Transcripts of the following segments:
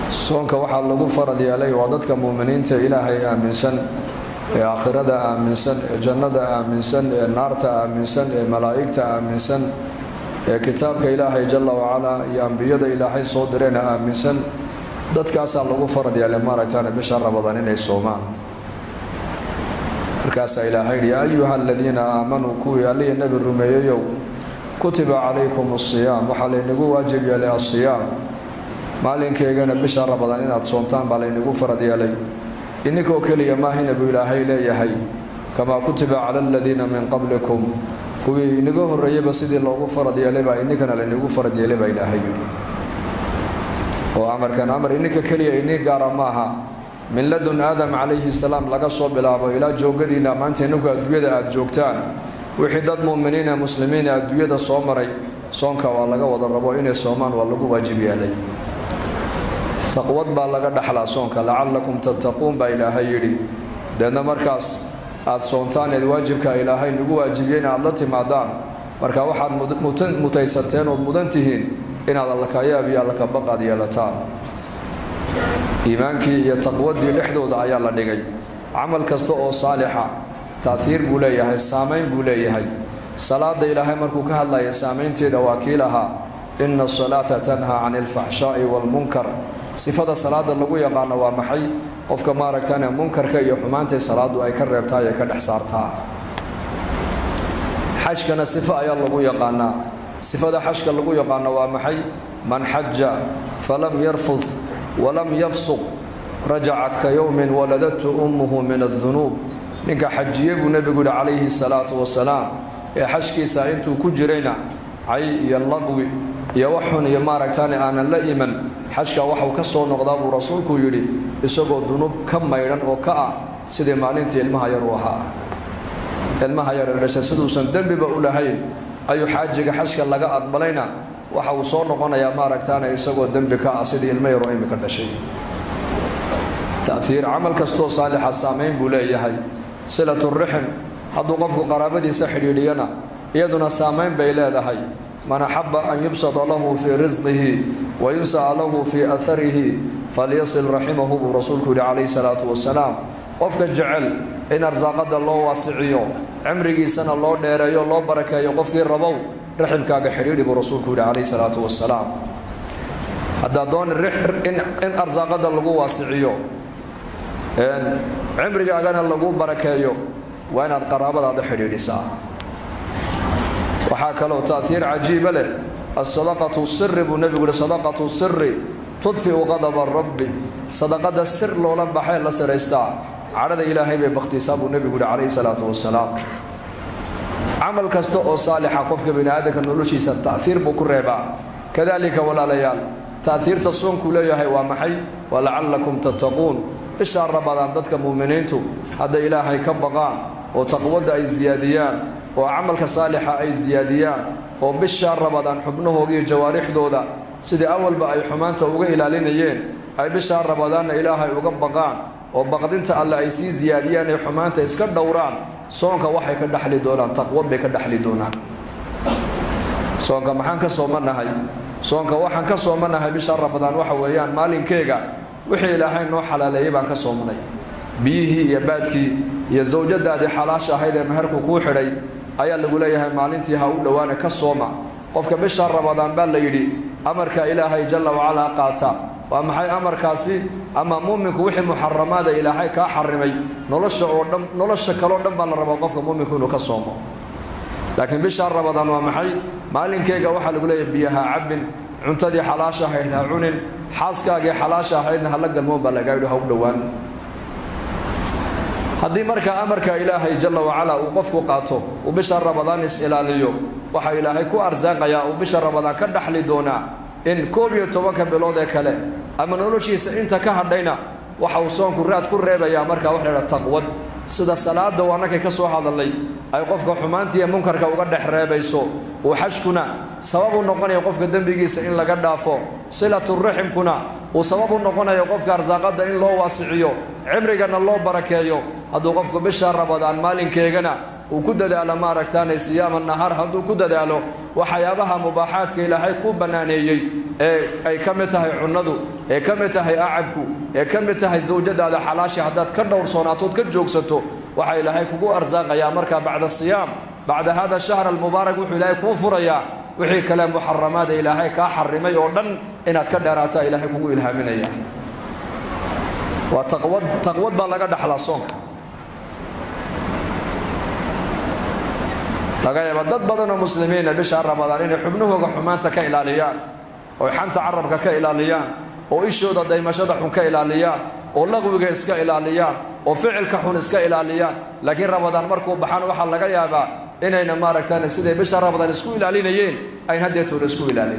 soonka waxaa lagu farad yeelay waa dadka muuminiinta ilaahay aaminsan ee aakhirada aaminsan ee jannada aaminsan ee naarta aaminsan ee malaa'igta aaminsan ee kitaabka ilaahay jalla wacalaa iyo ambiyada ilaahay soo direena aaminsan dadkaasaa lagu farad yeelay maaragtaan bisha rabadaan inay soomaan markaasaa ilaahay yidhi yaa ayuha aladiina aamanuu kuwii allihi nebi rumeeyeyow kutiba calaykum asiyaam waxaa laynagu waajib yeelay asiyaam maalinkeygana bisha rabadaan inaad soomtaan baa laynagu farad yeelay ininkoo keliya maahina buu ilaahay leeyahay kamaa kutiba cala aladiina min qablikum kuwii inaga horreeyeyba sidii loogu farad yeelay baa ininkana laynagu farad yeelay baa ilaahay yidhi oo amarkan amar ininka keliya inii gaara maaha min ladun aadam calayhi salaam laga soo bilaabo ilaa joogadiina maanta ininku adduunyada aada joogtaan wixii dad muuminiin ee muslimiin ee adduunyada soo maray soonka waa laga wada rabo inay soomaan waa lagu waajib yeelay taqwad baa laga dhaxlaa soonka lacallakum tattaquun baa ilaahay yidhi deedna markaas aada soontaan eed waajibka ilaahay nagu waajibiyey in aada la timaadaan marka waxaad mutaysateen ood mudan tihiin inaad allakayaab iyo allakabaqaad yeelataan iimaankii iyo taqwadii dhexdooda ayaa la dhigay camal kasta oo saalixa taaiir buu leeyahay saamayn buu leeyahay salaada ilaahay markuu ka hadlaya saamaynteeda waa kii lahaa ina asalaata tanhaa cani alfaxshaa'i waalmunkar sifada salaada lagu yaqaano waa maxay qofka maaragtane munkarka iyo xumaantay salaadu ay ka reebtaa ee ka dhex saartaa xajkana sifo ayaa lagu yaqaanaa sifada xajka lagu yaqaano waa maxay man xaja falam yarfud walam yafsuq rajaca ka yowmin waladatu ummuhu min adunuub ninka xajiye buu nebigu yihi calayhi salaatu wasalaam ee xajkiisa intuu ku jirayna cay iyo laqwi iyo waxxun iyo maaragtaane aanan la iman xajka waxuu ka soo noqdaa buu rasuulku yidhi isagoo dunuub ka maydhan oo ka ah sidii maalintii ilmaha yar u ahaa ilmaha yar ee dhashay siduusan dembiba u lahayn ayuu xaajiga xajka laga aqbalayna waxa uu soo noqonayaa maaragtaane isagoo dembi ka ah sidii ilmo yaroo imika dhashay taiir camal kastoo saalixa saamayn buu leeyahay silaturixim hadduu qofku qaraabadiisa xidhiidhiyana iyaduna saamayn bay leedahay man axaba an yubsada lahu fii risqihi wa yunsa'a lahu fii aharihi falyasil raximahu buu rasuulku yihi calayhi salaatu wasalaam qofka jecel in arsaaqada loo waasiciyo cimrigiisana loo dheereeyo loo barakeeyo qofkii rabow raximkaaga xidhiidhi buu rasuulku yihi calayhi salaatu wasalaam haddaad doon in arsaaqada lagu waasiciyo cimrigaagana lagu barakeeyo waa inaad qaraabadaada xidhiidhisaa waxaa kaloo taaiir cajiiba leh asadaqatu siri buu nebigu yihi sadaqatu siri tudfiu qadaba rabbi sadaqada sir loola baxee la siraystaa cadhada ilaahay bay bakhtiisaa buu nebigu yihi calayhi salaatu wasalaam camal kasta oo saalixa qofka bini aadamka noloshiisa taaiir buu ku reebaa kadalika walaalayaal taaiirta soonkuu leeyahay waa maxay wa lacallakum tattaquun bishaa rabadaan dadka muuminiintu hadday ilaahay ka baqaan oo taqwadda ay siyaadiyaan oo camalka saalixa ay siyaadiyaan oo bishaa rabadaan xubnahooda iyo jawaarixdooda sidii awalba ay xumaanta uga ilaalinayeen ay bishaa rabadaanna ilaahay uga baqaan oo baqdinta alle ay sii siyaadiyaan ee xumaanta iska dhowraan soonka waxay ka dhexli doonaan taqwad bay ka dhexli doonaan soonka maxaan ka soomanahay soonka waxaan ka soomanahay bishaa rabadaan waxa weeyaan maalinkeega wixii ilaahay noo xalaaleeyey baan ka soomanay biyihii iyo baadkii iyo sawjadaadii xalaasha ahayd ee meherku kuu xidhay ayaa lagu leeyahay maalintii ha u dhowaane ka sooma qofka bisha rabadaan baa la yidhi amarka ilaahay jalla wacalaa qaata waa maxay amarkaasi ama muuminku wixii muxaramaada ilaahay kaa xarimay nolosha oo dhan nolosha kaleo dhan baa la rabaa qofka muuminku inuu ka soomo laakiin bisha rabadaan waa maxay maalinkeega waxaa lagu leeyahay biyaha cabbin cuntadii xalaasha ahayd ha cunin xaaskaagii xalaasha ahaydna hala galmoon baa lagaa yidhi ha u dhowaan haddii markaa amarka ilaahay jalla wacalaa uu qofku qaato uu bisha rabadaan is-ilaaliyo waxaa ilaahay ku arsaaqayaa uu bisha rabadaan ka dhaxli doonaa in koob iyo tobanka bilood ee kale ama noloshiisa inta ka hadhayna waxa uu soonku raad ku reebayaa markaa wax laydhaha taqwad sida salaada waa nakay ka soo hadalnay ay qofka xumaantii iyo munkarka uga dhex reebayso uu xajkuna sabab u noqonaya qofka dembigiisa in laga dhaafo silaturaximkuna uu sabab u noqonayo qofka arsaaqada in loo waasiciyo cimrigana loo barakeeyo hadduu qofku bisha rabadaan maalinkeegana uu ku dadaalo maaragtaane siyaama nahaar hadduu ku dadaalo waxyaabaha mubaaxaadka ilaahay ku bannaaneeyey ee ay ka mid tahay cunnadu ee ka mid tahay acabku ee ka mid tahay sawjadaada xalaashi haddaad ka dhowrsoonaatood ka joogsato waxaa ilaahay kugu arsaaqayaa markaa bacda siyaam bacda hada shahr almubaarak wuxuu ilaahay kuu furayaa wixii kale muxaramaada ilaahay kaa xarimay oo dhan inaad ka dheeraataa ilaahay kugu ilhaaminaya waa taqwad taqwad baa laga dhaxlaa soonka laga yaaba dad badan oo muslimiina bisha ramadaan inay xubnahooga xumaanta ka ilaaliyaan oo xanta carabka ka ilaaliyaan oo ishooda daymashada xun ka ilaaliyaan oo laqwiga iska ilaaliyaan oo ficilka xun iska ilaaliyaan laakiin ramadaan markuu baxaan waxaa laga yaabaa inayna maaragtaan siday bisha ramadaan isku ilaalinayeen ayn haddeetooda isku ilaalin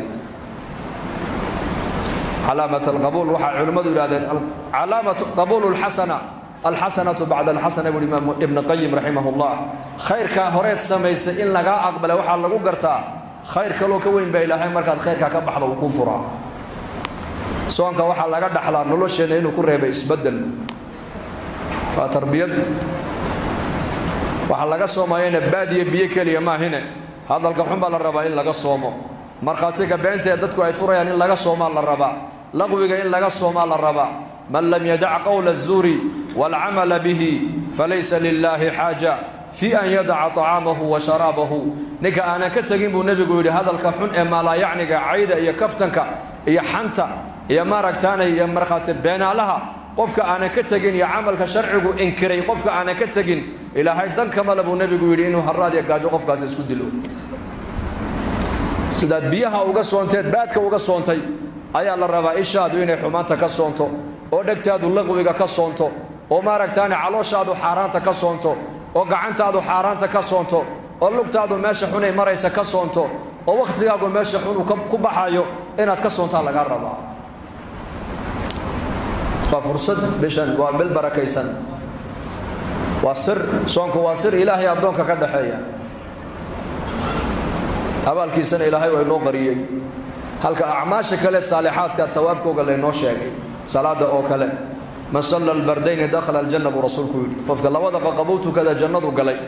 calaamat alqabuul waxaa culimmadu yidhahdeen calaamatu qabuulu lxasana alxasanatu bacda alxasana buri imaam ibn qayim raximah llah khayrkaa horeed samaysay in lagaa aqbala waxaa lagu gartaa khayr kaloo ka weyn baa ilaahay markaad khayrkaa ka baxda uu ku furaa soonka waxaa laga dhaxlaa nolosheenna inuu ku reebay isbedel waa tarbiyad waxaa laga soomayana baadiya biyo keliya maahine hadalka xun baa la rabaa in laga soomo markhaatiga beenta ee dadku ay furayaan in laga soomaa la rabaa laqwiga in laga soomaa la rabaa man lam yadac qowla الzuuri wاlcamala bihi falaysa lilaahi xaaja fi an yadaca طacaamahu wa sharaabahu ninka aanan ka tegin buu nebigu yidhi hadalka xun ee maalaayacniga cayda iyo kaftanka iyo xanta iyo maaragtaanay iyo markhaati beenaalaha qofka aanan ka tegin iyo camalka sharcigu inkiray qofka aanan ka tegin ilaahay dan kamale buu nebigu yidhi inuu haraad iyo gaajo qofkaasi isku dilo sidaad biyaha uga soonteed baadka uga soontay ayaa la rabaa ishaadu inay xumaanta ka soonto oo dhegtaadu laqwiga ka soonto oo maaragtaane calooshaadu xaaraanta ka soonto oo gacantaadu xaaraanta ka soonto oo lugtaadu meesha xunay maraysa ka soonto oo wakhtigaagu meesha xun uu ku baxayo inaad ka soontaa lagaa rabaa waa fursad bishan waa bil barakaysan waa sir soonku waa sir ilaahay addoonka ka dhaxeeya abaalkiisana ilaahay waa inoo qariyey halka acmaasha kale saalixaadka hawaabkooga laynoo sheegay salaada oo kale man salla albardayni dakhala aljanna buu rasuulku yidhi qofka labada qaqabuu tukada jannadu galay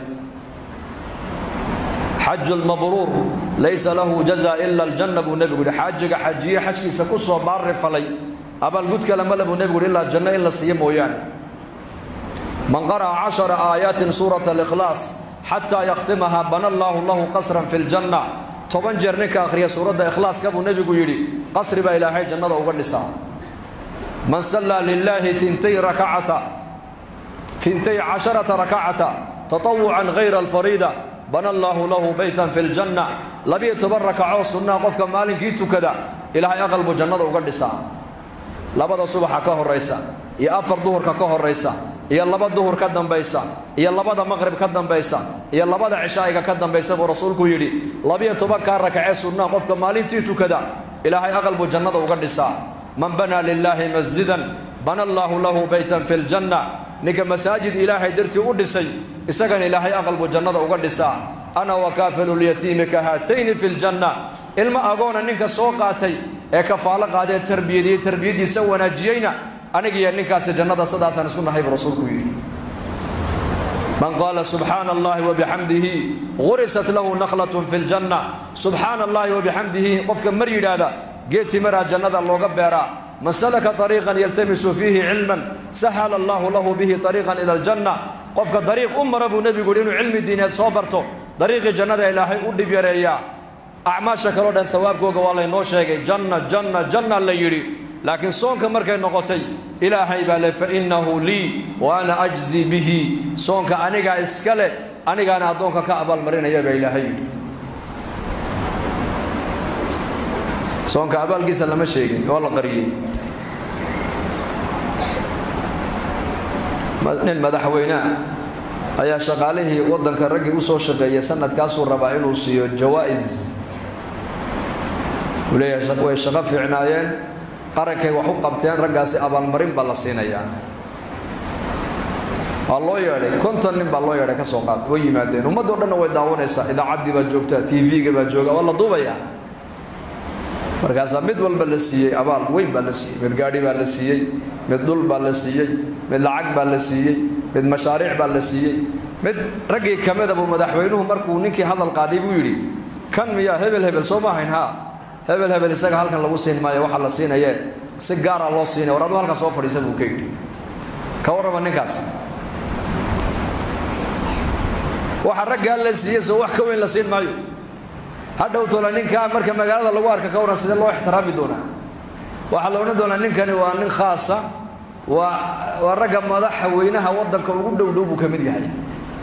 xaju lmabruur laysa lahu jaza ila aljanna buu nebigu yidhi xaajiga xajiye xajkiisa ku soo baarri falay abaalgud kale male buu nebigu yidhi ilaa janno in la siiyo mooyaane man qara'a cashara aayaatin suurata alikhlaas xataa yakhtimaha bana allaahu lahu qasran fi ljanna toban jeer ninka akhriya suuradda ikhlaaska buu nebigu yidhi qasri baa ilaahay jannada uga dhisaa man sallaa lilaahi intay rakacata intay casharata rakacata tatawucan hayra alfariida bana allaahu lahu beytan fi ljanna labiyo toban rakacoo sunnaa qofka maalinkii tukada ilaahay aqal buu jannada uga dhisaa labada subaxa ka horaysa iyo afar duhurka ka horaysa iyo laba duhur ka dambaysa iyo labada maqrib ka dambaysa iyo labada cishaa'iga ka dambaysa buu rasuulku yidhi labiyo tobankaa rakacee sunnaa qofka maalintii tukada ilaahay aqal buu jannada uga dhisaa man banaa lilaahi masjidan bana allaahu lahu beytan fi ljanna ninka masaajid ilaahay dartii u dhisay isagana ilaahay aqal buu jannada uga dhisaa ana wa kaafilulyatiimi ka haatayni fi ljanna ilma agoona ninka soo qaatay ee kafaalo qaadee tarbiyadiyey tarbiyaddiisa wanaajiyeyna anigiiyo ninkaasi jannada sidaasaan isku nahay buu rasuulku yidhi man qaala subxaana allahi wabixamdihi gurisat lahu nakhlatun fi ljanna subxaana allahi wabixamdihi qofka mar yidhaahda geedti maraa jannada looga beeraa man salaka ariiqan yaltamisu fiihi cilman sahala allahu lahu bihi ariiqan ila aljanna qofka dariiq u mara buu nebigu yidhi inuu cilmi diineed soo barto dariiqii jannada ilaahay u dhib yareeyaa acmaasha kaloo dhan hawaabkooga waa laynoo sheegay janna janna janna la yidhi laakiin soonka markay noqotay ilaahay baa le fa innahu lii wa ana ajzi bihi soonka anigaa iska leh anigaana addoonka ka abaalmarinaya baa ilaahay yidhi soonka abaalkiisa lama sheegin oo la qariyey nin madaxweynea ayaa shaqaalihii waddanka raggii u soo shaqeeyay sanadkaasuu rabaa inuu siiyo jawaa'is uu leeyahay way shaqo fiicnaayeen qarankay wax u qabteen raggaasi abaalmarin baa la siinayaa waa loo yeedhay konton nin baa loo yeedhay ka soo qaad way yimaadeen ummaddoo dhanna way daawanaysaa idaacaddii baa joogta t v-ga baa jooga waa la duubayaa markaasaa mid walba la siiyey abaal weyn baa la siiyey mid gaadhi baa la siiyey mid dhul baa la siiyey mid lacag baa la siiyey mid mashaariic baa la siiyey mid raggii kamida buu madaxweynuhu markuu ninkii hadal qaaday buu yidhi kan miyaa hebel hebel soo ma ahayn haa hebel hebel isaga halkan lagu siin maayo waxaa la siinaye si gaara loo siinaya war aduu halkan soo fadhiisa buu ka yidhi ka warrama ninkaas waxa raggaa la siiye soo wax ka weyn la siin maayo hadhow tola ninkaa marka magaalada lagu arka ka waran sidee loo ixtiraami doonaa waxaa la odhan doonaa ninkani waa nin khaasa waa waa ragga madaxa weynaha waddanka ugu dhow dhow buu ka mid yahay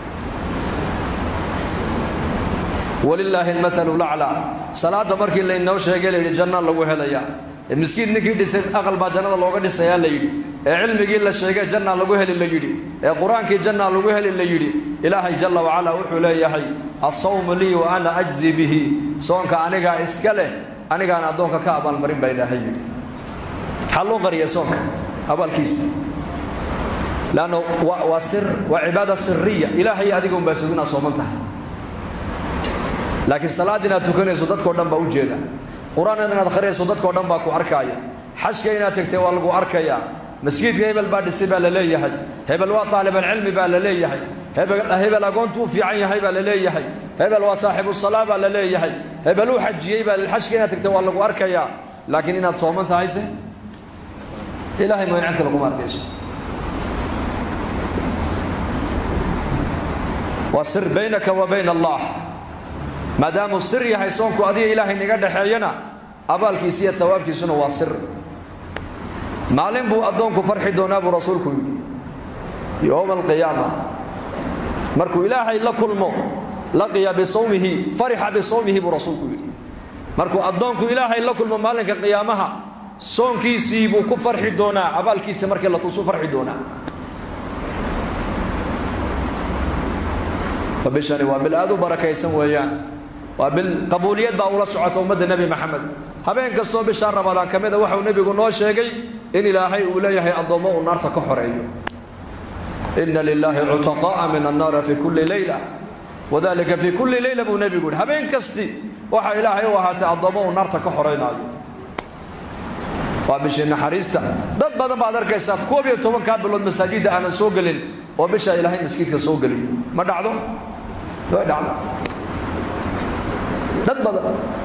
walilaahi almathalu laclaa salaada markii laynoo sheegay la yidhi janna lagu helaya miskiin ninkii dhisay aqal baa jannada looga dhisayaa la yidhi ee cilmigii la sheegay janna lagu heli la yidhi ee qur-aankii janna lagu heli la yidhi ilaahay jalla wacalaa wuxuu leeyahay asawmu lii wa ana ajzi bihi soonka anigaa iska leh anigaan addoonka ka abaalmarin baa ilaahay yidhi maxaa loo qariya soonka abaalkiisa leanna waa waa sir waa cibaada siriya ilaahay adiga unbaa sugu inaad sooman tahay laakiin salaad inaad tukanayso dadkao dhan baa u jeeda qur-aan inaad akhriyayso dadkao dhan baa ku arkaaya xajka inaad tegtay waa lagu arkayaa masjidka hebel baa dhisay baa la leeyahay hebel waa taalibalcilmi baa la leeyahay hebel agoontu u fiican yahay baa la leeyahay hebel waa saaxibu salaa baa la leeyahay hebel uu xajiyey baa xajka inaad tegtay waa lagu arkayaa laakiin inaad sooman tahayse ilahay mooyn cid kale kuma arkayso waa sir baynaka wa bayna allah maadaamuu sir yahay soonku adiga ilaahay naga dhexeeyana abaalkiisa iyo hawaabkiisuna waa sir maalin buu addoonku farxi doonaa buu rasuulku yidhi yowma alqiyaama markuu ilaahay la kulmo laqiya bisawmihi farixa bisawmihi buu rasuulku yidhi markuu addoonku ilaahay la kulmo maalinka qiyaamaha soonkiisii buu ku farxi doonaa abaalkiisa markii la tusuu farxi doonaa fa bishani waa bil aad u barakaysan weeyaan waa bil qabuuliyad baa ula socota ummadda nebi maxamed habeen kastoo bishaa ramadaan ka mida waxau nebigu noo sheegay in ilaahay uu leeyahay addoommo uu naarta ka xoreeyo ina lilaahi cutaqaa'a min annaari fi kulli leyla wadalika fi kulli leyla buu nebigu yihi habeen kasti waxaa ilaahay u ahaatay addoommo uu naarta ka xoreynaayo waa bishii naxariista dad badan baad arkaysaa koob iyo tobankaa bilood masaajidda aanan soo gelin oo bishaa ilaahay maskiidka soo geliyo ma dhacdo way dhacdo dad badan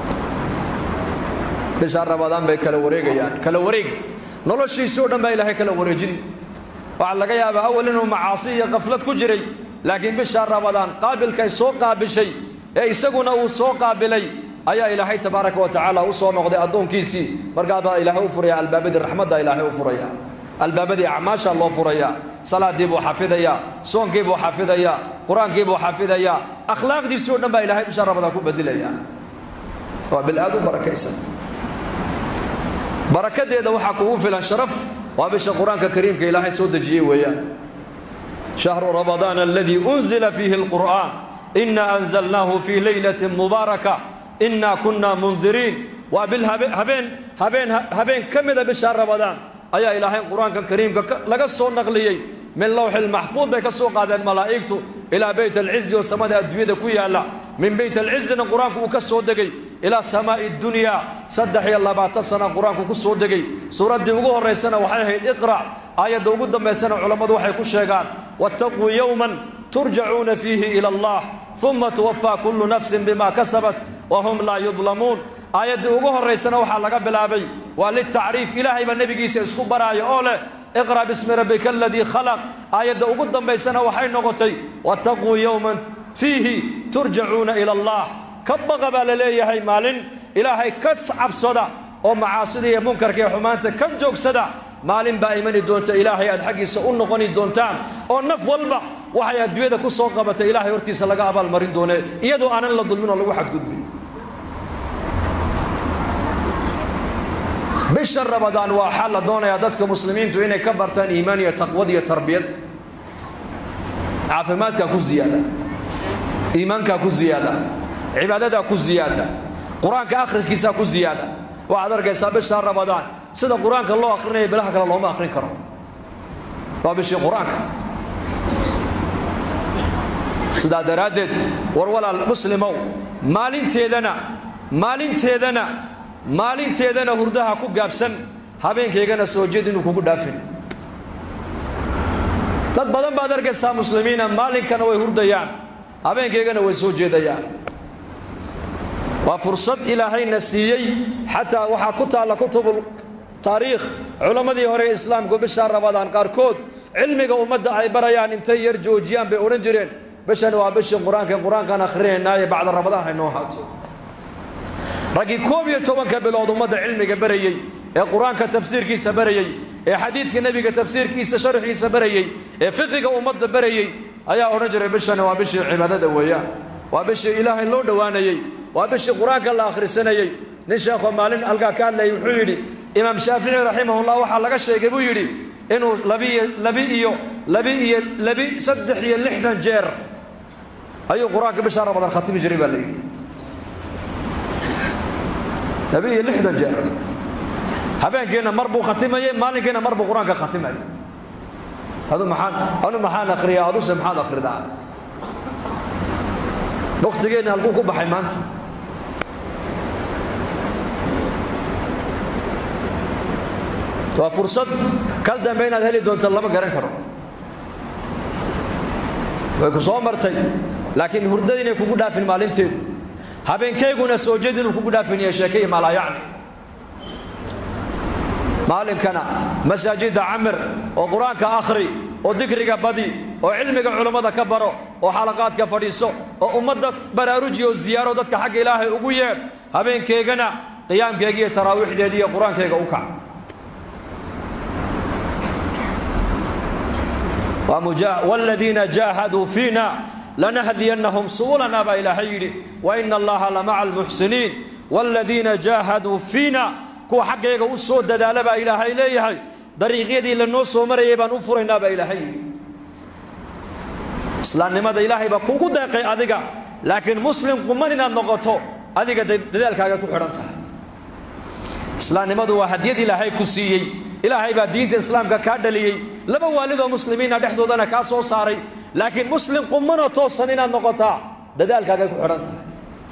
bishaa ramadaan bay kala wareegayaan kala wareeg noloshiisi o dhan baa ilaahay kala wareejin waxaa laga yaabaa awal inuu macaasi iyo qaflad ku jiray laakiin bishaa ramadaan qaabilkay soo qaabishay ee isaguna uu soo qaabilay ayaa ilaahay tabaaraka wa tacaala u soo noqday addoonkiisii markaabaa ilaahay u furaya albaabadii raxmadda ilaahay u furaya albaabadii acmaasha loo furaya salaadii buu xafidayaa soonkii buu xafidayaa qur-aankii buu xafidayaa akhlaaqdiisii o dhan baa ilahay bisha ramadaan ku bedilaya waa bil aad u barakaysan barakadeeda waxaa kugu filan sharaf waa bisha qur-aanka kariimka ilaahay soo dejiyey weeyaan shahru ramadaan aladii unzila fiihi alqur'aan ina anzalnaahu fii leylati mubaaraka inaa kunna mundiriin waa bil habeen habeen habeen ka mida bisha ramadaan ayaa ilaahay qur-aanka kariimka laga soo naqliyey min lowxi lmaxfuud bay ka soo qaadeen malaa'igtu ilaa beyt alcizi oo samada adduunyada ku yaalla min beyt alcizina qur-aanku uu ka soo degay ilaa samaa'i dunyaa saddex iyo labaatan sana qur-aanku ku soo degay suuraddii ugu horraysana waxay ahayd iqra' aayadda ugu dambaysana culammadu waxay ku sheegaan wattaquu yowman turjacuuna fiihi ila allah uma tuwafaa kullu nafsin bima kasabat wa hum laa yudlamuun aayaddii ugu horraysana waxaa laga bilaabay waa litacriif ilaahay baa nebigiisa isku baraaya oo leh iqra' bismi rabbika aladii khalaq aayadda ugu dambaysana waxay noqotay wattaquu yowman fiihi turjacuuna ila allah ka baqa baa la leeyahay maalin ilaahay ka cabsada oo macaasida iyo munkarka iyo xumaanta ka joogsada maalin baa imani doonta ilaahay aad xaggiisa u noqoni doontaan oo naf walba waxay adduunyada ku soo qabatay ilaahay hortiisa laga abaalmarin doone iyadoo aanan la dulmin oo lagu xadgudbin bisha ramadaan waa xal la doonayaa dadka muslimiintu inay ka bartaan iimaan iyo taqwad iyo tarbiyad caafimaadkaa ku ziyaada iimaankaa ku ziyaada cibaadadaa ku ziyaada qur-aanka akhriskiisaa ku ziyaada waxaad arkaysaa bisha ramadaan sida qur-aanka loo akrinaya bilaha kale looma akrin karo waa bishii qur-aanka sidaa daraaddeed war walaal muslimow maalinteedana maalinteedana maalinteedana hurdaha ku gaabsan habeenkaygana soo jeed inuu kugu dhaafin dad badan baad arkaysaa muslimiina maalinkana way hurdayaan habeenkaygana way soo jeedayaan waa fursad ilaahayna siiyey xataa waxaa ku taalla kutubul taariikh culammadii hore ee islaamku bishaa rabadaan qaarkood cilmiga ummadda ay barayaan intay yar joojiyaan bay odhan jireen bishan waa bishii qur-aanka qur-aankaan akhrinaynaaye bacda ramadaan haynoo haato raggii koob iyo tobanka bilood ummadda cilmiga barayey ee qur-aanka tafsiirkiisa barayey ee xadiidka nebiga tafsiirkiisa sharxiisa barayey ee fiqiga ummadda barayey ayaa odhan jiray bishani waa bishii cibaadada weeyaan waa bishii ilaahay loo dhowaanayey waa bishii qur-aanka la akhrisanayey nin sheekho maalin halkaa ka hadlayay wuxuu yidhi imaam shaafici raximahullah waxaa laga sheegay buu yidhi inuu labiiyo labi iyo labi iyo labi saddex iyo lixdan jeer ayuu qur-aanka bishaa ramadaan khatimi jiray baa la yidhi labi iyo lixdan jeer habeenkiina mar buu khatimayey maalinkiina mar buu qur-aanka khatimayay adu maxaan anu maxaan akhriyaa aduse maxaad akhridaa waktigeenna halkuu ku baxay maanta waa fursad kal dambe inaad heli doonto lama garan karo way ku soo martay laakiin hurdada inay kugu dhaafin maalinteedu habeenkayguna soo jeed inuu kugu dhaafinayo sheekaiyo maalaayacni maalinkana masaajidda camir oo qur-aanka akhri oo dikriga badi oo cilmiga culammada ka baro oo xalaqaadka fadhiiso oo ummadda baraaruji oo ziyaaro dadka xagga ilaahay ugu yeedh habeenkeygana qiyaamkeega iyo taraawiixdeeda iyo qur-aankayga u kac waaladiina jaahaduu fiina lanahdiyannahum subulana baa ilaahay yidhi wa ina allaha lamaca almuxsiniin waaladiina jaahaduu fiina kuwa xaggayga u soo dadaala baa ilaahay leeyahay dariiqyadii lanoo soo marayay baan u furaynaa baa ilaahay yidhi islaamnimada ilaahay baa kugu deeqay adiga laakiin muslim quman inaad noqoto adiga dadaalkaaga ku xidhan tahay islaamnimadu waa hadyad ilaahay ku siiyey ilaahay baa diinta islaamka kaa dhaliyey laba waalidoo muslimiina dhexdoodana kaa soo saaray laakiin muslim qumanoo toosan inaad noqotaa dadaalkaagay ku xidhan tahay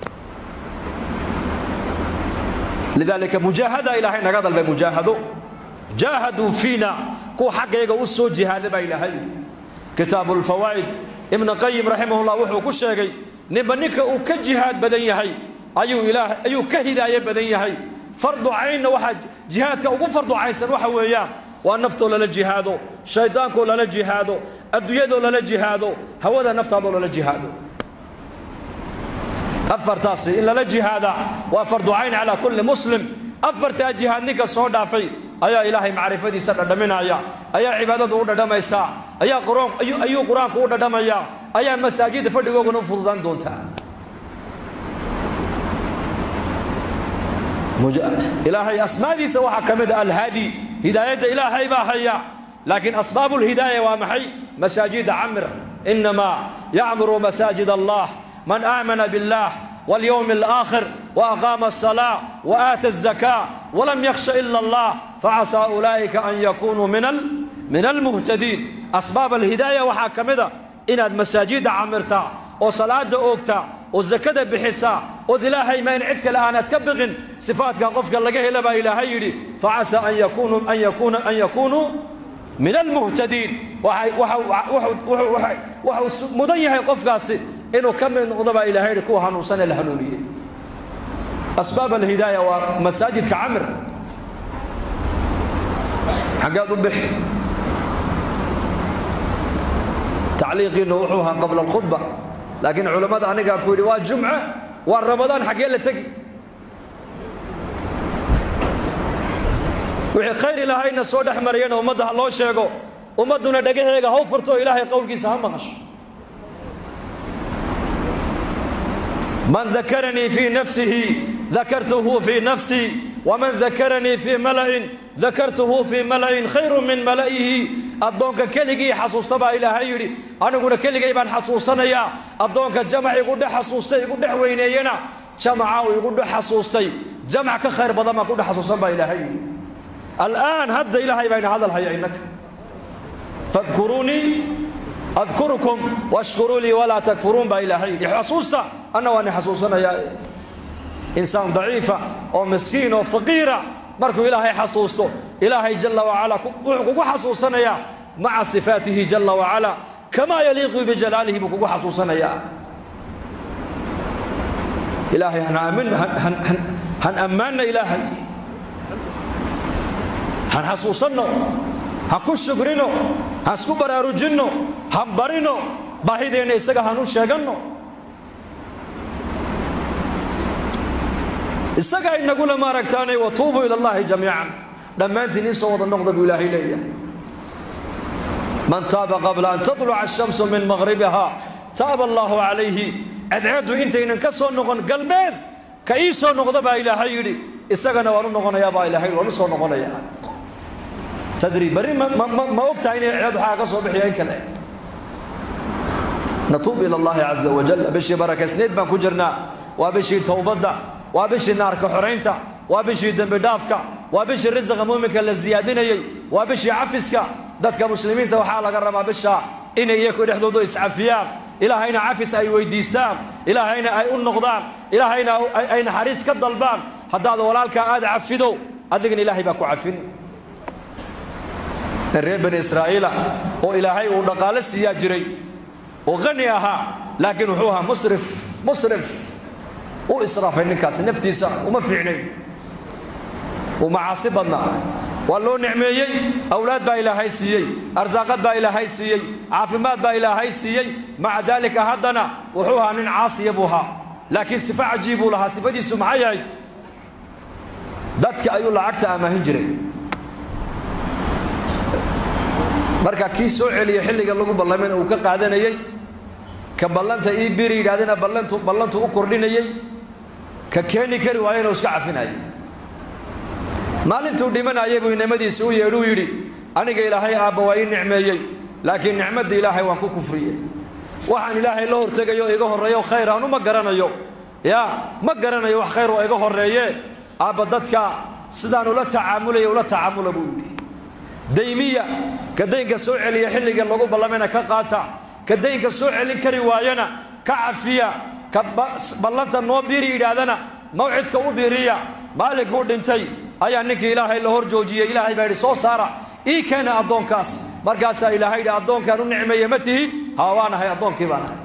lidaalika mujaahada ilaahay naga dalbay mujaahado jaahaduu fiina kuwa xaggayga u soo jihaada baa ilaahay yidhi kitaabu lfawaa'id ibnu qayim raximahullah wuxuu ku sheegay ninba ninka uu ka jihaad badan yahay ayuu ilaah ayuu ka hidaayo badan yahay fardu caynna waxaa jihaadka ugu fardu caynsan waxa weeyaan waa naftoo lala jihaado shaydaankoo lala jihaado adduunyadoo lala jihaado hawada naftaadoo lala jihaado afartaasi in lala jihaada waa fardu cayn calaa kulli muslim afartaa jihaad ninka soo dhaafay ayaa ilaahay macrifadiisa dhadhaminaya ayaa cibaadadu u dhadhamaysaa ayaa ayuu qur-aanku u dhadhamayaa ayaa masaajidda fadhigooguna u fududaan doontaa ilaahay asmaadiisa waxaa ka mid a alhaadi hidaayadda ilaahay baa haya laakiin asbaabu lhidaaya waa maxay masaajida camir inamaa yacmuru masaajid allah man aamana billah واليوم الآخر وأقام الصلاة وآتى الزكاة ولم يخش إلا الله فعسى أولئك أن يكونوا من من المهتدين أسباب الهداية وحاكمدا إن المساجد عمرتا وصلاة أوكتا والزكاة بحسا وذلاهي ما ينعدك الآن تكبغن صفاتك قفك لقاه لبا إلهي يري فعسى أن يكونوا أن يكون أن يكونوا من المهتدين وحي وحي وحي وحي وحي مضيه قفك inuu ka mid noqdo baa ilaahay yidhi kuwa hanuunsanee la hanuuniyey asbaab alhidaaya waa masaajidka camir xaggeed u bixi tacliiqiinu wuxuu ahaa qabla alkhudba laakiin culammada anigaa ku yidhi waa jumce waa ramadaan xaggee la tegi wixii khayr ilaahayna soo dhex marayana ummadda ha loo sheego ummadduna dhagaheega ha u furto oo ilaahay qowlkiisa ha maqasho من ذكرني في نفسه ذكرته في نفسي ومن ذكرني في ملأ ذكرته في ملأ خير من ملئه أدونك كلغي حسوسبا إلى هيري أنا أقول كلغي بان حسوسنا يا أدونك جمع يقول حسوستي يقول وينينا جمع ويقول حسوستي جمع كخير بدل ما يقول حسوسبا إلى هيري الآن هد إلى هي بين هذا الحي إنك فاذكروني أذكركم واشكروا لي ولا تكفرون بإلهي حسوستا أنا وأنا حسوسنا يا إنسان ضعيفة أو مسكين أو فقيرة مركو إلهي حسوسته إلهي جل وعلا كوكو حسوسنا يا مع صفاته جل وعلا كما يليق بجلاله بكوكو حسوسنا يا ilaahay han ammaanna ilaahay han xasuusanno ha ku shukrino han isku baraarujinno han barino baahideenna isaga han u sheeganno isagaa inagula maaragtaanay watuubuu ila allahi jamiican dhammaantiin ii soo wada noqda buu ilaahay leeyahay man taaba qabla an tatluca ashamsu min maqhribiha taaba allaahu calayhi cadceeddu intaynan ka soo noqon galbeed ka ii soo noqda baa ilaahay yidhi isagana waan u noqonayaa baa ilaahay waan u soo noqonayaa tadri barri ma og tahay inay ceed waxaa ka soo bixiya in kale natuub ila allahi caza wajal bishii barakaysnayd baan ku jirnaa waa bishii towbadda waa bishii naarka xoraynta waa bishii dembi dhaafka waa bishii risiqa muuminka la siyaadinayey waa bishii cafiska dadka muslimiinta waxaa laga rabaa bisha inay iyaku dhexdoodu iscafiyaan ilaahayna cafis ay weydiistaan ilaahayna ay u noqdaan ilaahayna ay naxariis ka dalbaan haddaad walaalkaa aad cafido adigana ilaahay baa ku cafin reer bani israa'iila oo ilaahay uu dhaqaalo siiyaa jiray oo qani ahaa laakiin wuxuu ahaa musrif musrif u israafay ninkaasi naftiisa uma fiicnayn uu macaasi badnaa waa loo nicmeeyey awlaad baa ilaahay siiyey arsaaqad baa ilaahay siiyey caafimaad baa ilaahay siiyey maca daalika haddana wuxuu ahaa nin caasiya buu ahaa laakiin sifo cajiib buu lahaa sifadiisu maxay yahay dadka ayuu lacagta amaahin jiray marka kii soo celiya xilliga lagu ballamayna uu ka qaadanayey ka ballanta ii biri yidhahdana ballantu ballantu u kordhinayey ka keeni kari waayana uu iska cafinayay maalintuu dhimanayay buu inamadiisa u yeedhuu yidhi aniga ilaahay aabba waa ii nicmeeyey laakiin nicmadda ilaahay waan ku kufriyey waxaan ilaahay la hortegayo iga horreeyo khayr aanu ma garanayo yaa ma garanayo wax khayr oo iga horreeye aabba dadka sidaan ula tacaamulaya ula tacaamula buu yidhi daymiya ka daynka soo celiya xilliga lagu ballamayna ka qaata ka daynka soo celin kari waayana ka cafiya ka ballanta noo biiri yidhaahdana mawcidka u biiriya maalinkuu dhintay ayaa ninkii ilaahay la hor joojiyey ilaahay baa yidhi soo saara ii keena addoonkaas markaasaa ilaahay yidhi addoonkaan u nicmeeye ma tihi haa waan ahay addoonkii baan ahay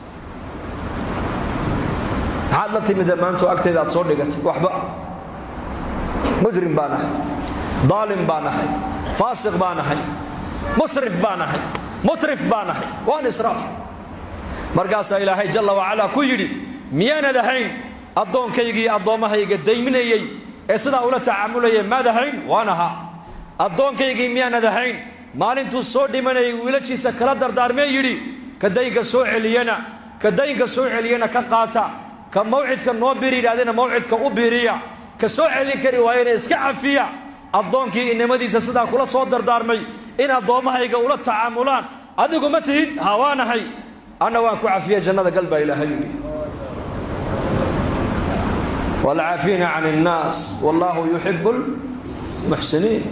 maxaad la timid maantu agtayda aad soo dhigatay waxba mujrim baan ahay daalim baan ahay faasiq baan ahay musrif baan ahay mutrif baan ahay waan israaf markaasaa ilaahay jalla wacalaa ku yidhi miyaanad ahayn addoonkaygii addoommahayga dayminayey ee sidaa ula tacaamulayay maad ahayn waan ahaa addoonkaygii miyaanad ahayn maalintuu soo dhimanayay wiilashiisa kala dardaarmee yidhi ka daynka soo celiyana ka daynka soo celiyana ka qaata ka mawcidka noo biri yidhahdana mawcidka u biiriya ka soo celin kari waayana iska cafiya addoonkii inamadiisa sidaa kula soo dardaarmay in addoommahayga ula tacaamulaan adigu ma tihid haa waanahay anna waan ku cafiya jannada gal baa ilaahay yidhi waalcaafiina can innaas wallaahu yuxibu lmuxsiniin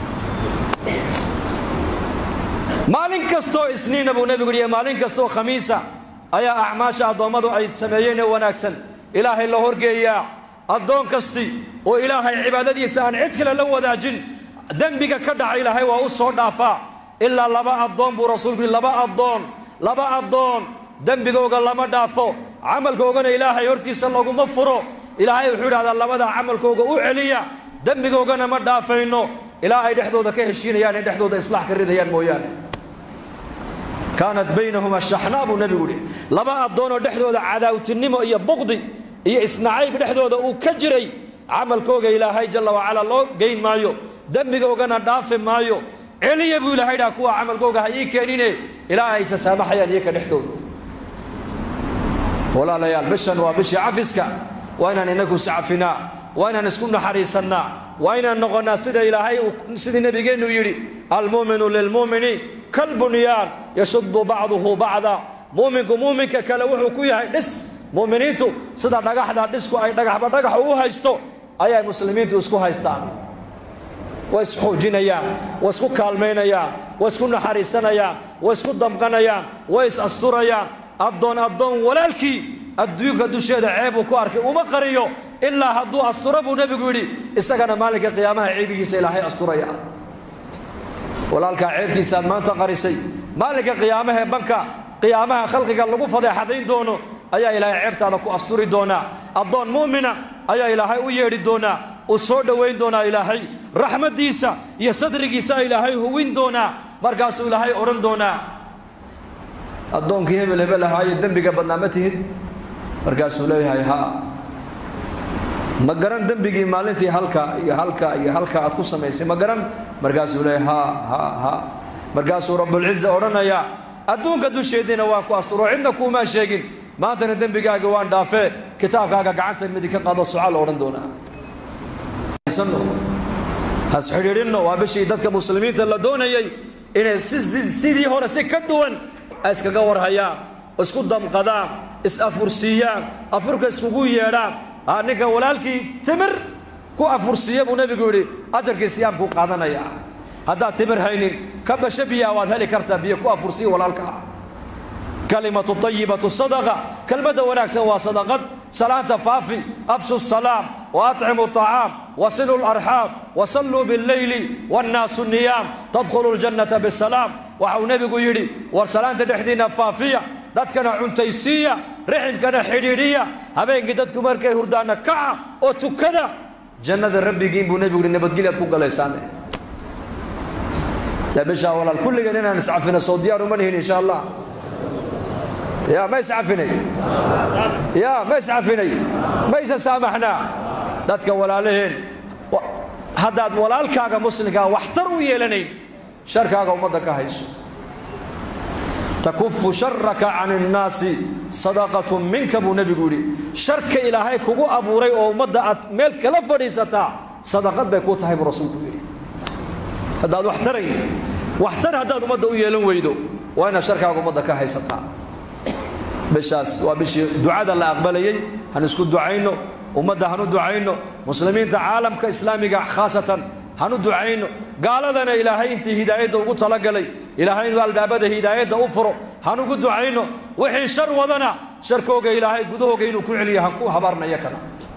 maalin kastoo isniina buu nebigu yihi maalin kastoo khamiisa ayaa acmaasha addoommadu ay sameeyeen ee wanaagsan ilaahay la horgeeyaa addoon kasti oo ilaahay cibaadadiisa aan cid kale la wadaajin dembiga ka dhaca ilaahay waa u soo dhaafaa ilaa laba addoon buu rasuulku yidhi laba addoon laba addoon dembigooga lama dhaafo camalkoogana ilaahay hortiisa laguma furo ilaahay wuxuu idhahdaa labadaa camalkooga u celiya dembigoogana ma dhaafayno ilaa ay dhexdooda ka heshiinayaan ay dhexdooda islaax ka ridayaan mooyaane kaanat baynahuma shaxnaa buu nebigu yidhi laba addoonoo dhexdooda cadaawtinimo iyo buqdi iyo isnacayb dhexdooda uu ka jiray camalkooga ilaahay jalla wacalaa loo geyn maayo dembigoogana dhaafi maayo celiya buu ilahay dhaha kuwa camalkooga ha ii keenine ilaa aysa saamaxayaan iyaka dhexdooda walaalayaal bishan waa bishii cafiska waa inaan inagu iscafinaa waa inaan isku naxariisannaa waa inaan noqonnaa sida ilaahay sidii nebigeennu yidhi almu'minu lilmu'mini kalbunyaan yashuddu bacduhu bacda mu'minku muuminka kale wuxuu ku yahay dhis mu'miniintu sida dhagaxda dhisku ay dhagaxba dhagax ugu haysto ayay muslimiintu isku haystaan way isxuujinayaan way isku kaalmaynayaan way isku naxariisanayaan way isku damqanayaan way is asturayaan addoon addoon walaalkii adduunka dusheeda ceebuu ku arkay uma qariyo ilaa hadduu astura buu nebigu yidhi isagana maalinka qiyaamaha ceebihiisa ilaahay asturaya walaalkaa ceebtiisaaad maanta qarisay maalinka qiyaamahee banka qiyaamaha khalqiga lagu fadeexadayn doono ayaa ilaahay ceebtaada ku asturi doonaa addoon mu'mina ayaa ilaahay u yeedhi doonaa uu soo dhowayn doonaa ilaahay raxmaddiisa iyo sadrigiisa ilaahay huwin doonaa markaasuu ilaahay odhan doonaa addoonkii hebel hebel ahaayo dembiga badnaa ma tihid markaasuu leeyahay haa ma garan dembigii maalintii halka iyo halka iyo halka aad ku samaysay ma garan markaasuu leeyahay haa haa haa markaasuu rabbulciza odhanayaa adduunka dusheediina waan ku asturo cidna kuumaa sheegin maantana dembigaaga waan dhaafee kitaabkaaga gacanta midig ka qaado soca la odhan doonaa hasxidhiidhinno waa bishii dadka muslimiinta la doonayay inay sidii hore si ka duwan ay iskaga warhayaan isku damqadaan is-afursiiyaan afurka iskugu yeedhaan aa ninka walaalkii timir ku afursiiya buu nebigu yidhi ajarkii siyaamkuu qaadanaya haddaad timir haynin ka basho biyaa waad heli kartaa biyo ku afursiya walaalkaa kalimatu ayibatu sadaqa kelmadda wanaagsan waa sadaqad salaanta faafi afshu salaam wa atcimu طacaam wasilu larxaam wasalluu billeyli wannaasu niyaam tadkhulu ljannata bisalaam waxa uu nebigu yidhi war salaanta dhexdiinna faafiya dadkana cuntaysiiya riximkana xidhiidhiya habeenkii dadku markay hurdaanna kaca oo tukada jannada rabbigiin buu nebigu yihi nabadgelyaad ku galaysaan yaa bishaa walaal kulligeen inaan iscafino soo diyaar uma nihin insha allah ya ma iscafinay ya ma iscafinay mayse saamaxnaa dadka walaalaheen haddaad walaalkaaga muslimkaa waxtar u yeelanayn sharkaaga ummadda ka hayso takufu sharaka can innaasi sadaqatun minka buu nebigu yidhi sharka ilaahay kugu abuuray oo ummadda aad meel kala fadhiisataa sadaqad bay kuu tahay buu rasuulku yidhi haddaad waxtarayn waxtar haddaad ummadda u yeelan weydo waa inaad sharkaaga ummadda ka haysataa bishaas waa bishii ducada la aqbalayey han isku ducayno ummadda hanu ducayno muslimiinta caalamka islaamiga khaasatan hanu ducayno gaaladana ilaahay intii hidaayadda ugu talagalay ilaahay inuu albaabada hidaayadda u furo hanugu ducayno wixii shar wadana sharkooga ilaahay gudahooga inuu ku celiyo han ku habaarnayo kana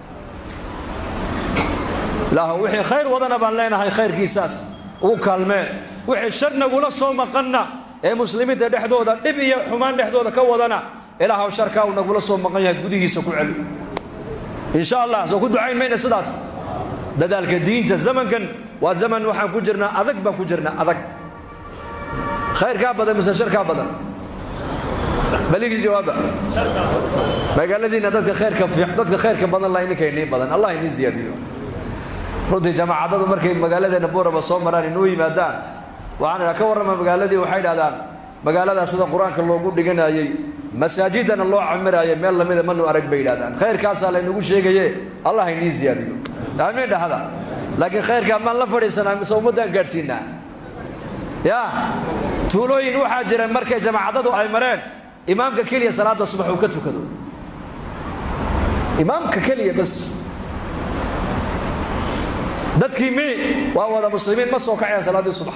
ilaah wixii khayr wadana baan leenahay khayrkiisaas ugu kaalmee wixii shar nagula soo maqanna ee muslimiinta dhexdooda dhib iyo xumaan dhexdooda ka wadana ilaahw sharkaa uu nagula soo maqan yahay gudihiisa ku celi insha allah soo ku ducayn mayna sidaas dadaalka diinta zamankan waa zaman waxaan ku jirnaa adag baan ku jirnaa adag khayrkaa badan mise sharkaa badan baligii jawaaba magaaladiina dadka khayrka dadka khayrka badan la ininka inii badan allah inii ziyaadiyo runtii jamaacadadu markay magaaladeena buuraba soo maraan inuu yimaadaan waxaan idhaa ka warrama magaaladii waxay idhahdaan magaaladaa sida qur-aanka loogu dhiganayey masaajidana loo camiraayo meel lamida manu arag bay yidhahdaan khayrkaasaa laynagu sheegaye allah inii ziyaadiyo aamiin dhahda laakiin khayrkaa maan la fadhiisanaa mise ummaddaan gaadhsiinaa ya tuulooyin waxaa jira markay jamaacadadu ay mareen imaamka keliya salaada subax uu ka tukado imaamka keliya bas dadkii mi waa wada muslimiin ma soo kacayaan salaaddii subax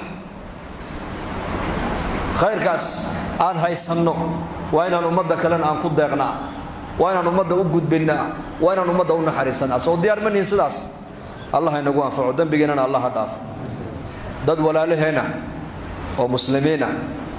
khayrkaas aan haysanno waa inaan ummadda kalena aan ku deeqnaa waa inaan ummadda u gudbinnaa waa inaan ummadda u naxariisanaa soo diyaar ma nihin sidaas allah inagu anfaco dembigeennana allah ha dhaafo dad walaalaheenna oo muslimiinah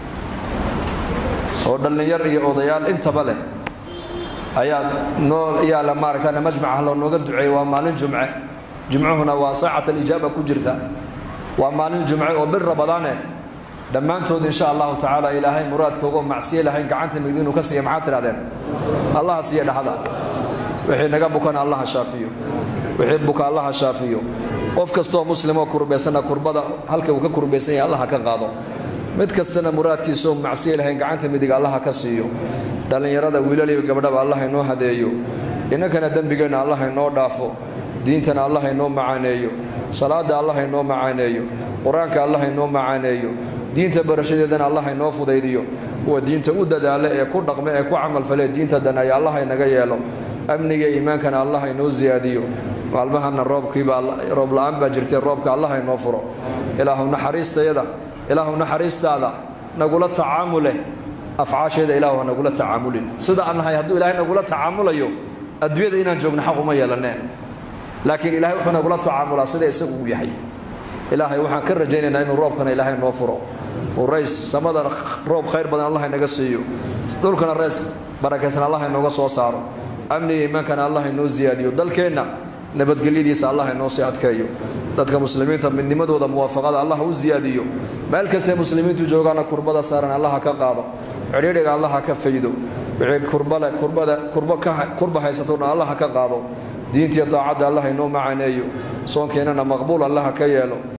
oo dhallinyar iyo odayaal intaba leh ayaa noo yaala maaragtaan majmaca loo nooga duceeyey waa maalin jumce jumcuhuna waa saacat alijaaba ku jirta waa maalin jumce oo bil rabadaane dhammaantood insha allahu tacaala ilaahay muraadkooga oo macsiye lahayn gacanta migdi inuu ka siiya maxaa tidhahdeen allaha siiya dhaxda wixii naga bukana allaha shaafiyo wixii buka allaha shaafiyo qof kastoo muslimoo kurbaysana kurbada halka uu ka kurbaysan yahay allaha ka qaado mid kastana muraadkiisaoo macsiye lahayn gacanta midig allaha ka siiyo dhallinyarada wiilal iyo gabdhaba allah inoo hadeeyo inankana dembigeenna allah inoo dhaafo diintana allah inoo macaaneeyo salaada allah inoo macaaneeyo qur-aanka allah inoo macaaneeyo diinta barashadeedana allah inoo fudaydiyo kuwa diinta u dadaala ee ku dhaqme ee ku camalfale diinta daneeya allah inaga yeelo amniga iimaankana allah inoo siyaadiyo maalmahana roobkiibaa roob la-aan baa jirtay roobka allah inoo furo ilaahu naxariistayada ilaahu naxariistaada nagula tacaamuleh afcaasheeda ilaahu ha nagula tacaamulin sida aan nahay hadduu ilaahay nagula tacaamulayo adduunyada inaan joogno xaq uma yeelaneen laakiin ilahay wuxuu nagula tacaamulaa sida isagu uu yahay ilaahay waxaan ka rajaynaynaa inuu roobkana ilaahay noo furo uu rays samadana roob khayr badan allah inaga siiyo dhulkana rees barakaysan allah inooga soo saaro amniga iimaankana allah inoo siyaadiyo dalkeenna nabadgelyadiisa allah inoo sii adkeeyo dadka muslimiinta midnimadooda muwaafaqada allah u siyaadiyo meel kastee muslimiintu joogaana kurbada saaran allaha ka qaado cidhiidhiga allaha ka faydo wixii kurbale kurbada kurbo ka kurba haysatona allaha ka qaado diintiyo daacadda allah inoo macaneeyo soonkeennana maqbuul allaha ka yeelo